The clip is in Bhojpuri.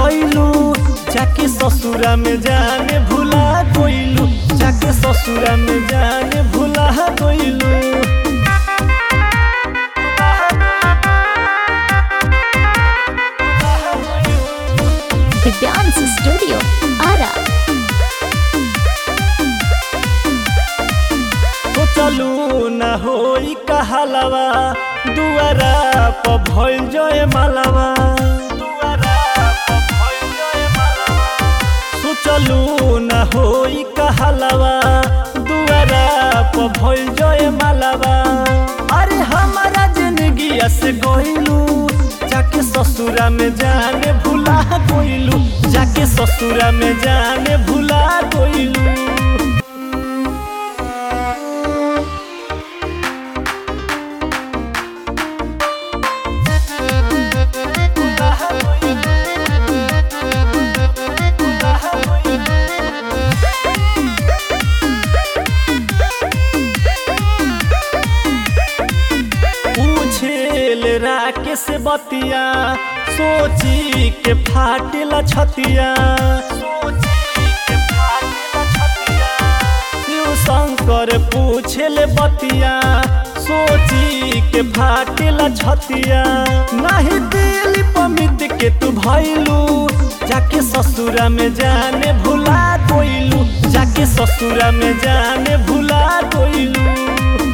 गइलू जाके ससुरा में जाने भुला गइलू जाके ससुरा में जाने भुला गइलू The Dance Studio, Ara. तो चलू न होई कहलवा दुआरा प भइल जय मालवा सोचलू न होई कहलवा दुआरा प भइल जय मालवा अरे हमारा जिंदगी से गइलू जाके ससुरा में जाने भुला गइलू जाके ससुरा में जाने भुला गइलू पूछेल राके से बतिया सोची के फाटेला छतिया शिव शंकर पूछेल बतिया सोची के फाटेला छतिया नहीं दिल पमित के तू भइलू जाके ससुरा में जाने भुला गइलू जाके ससुरा में जाने भुला गइलू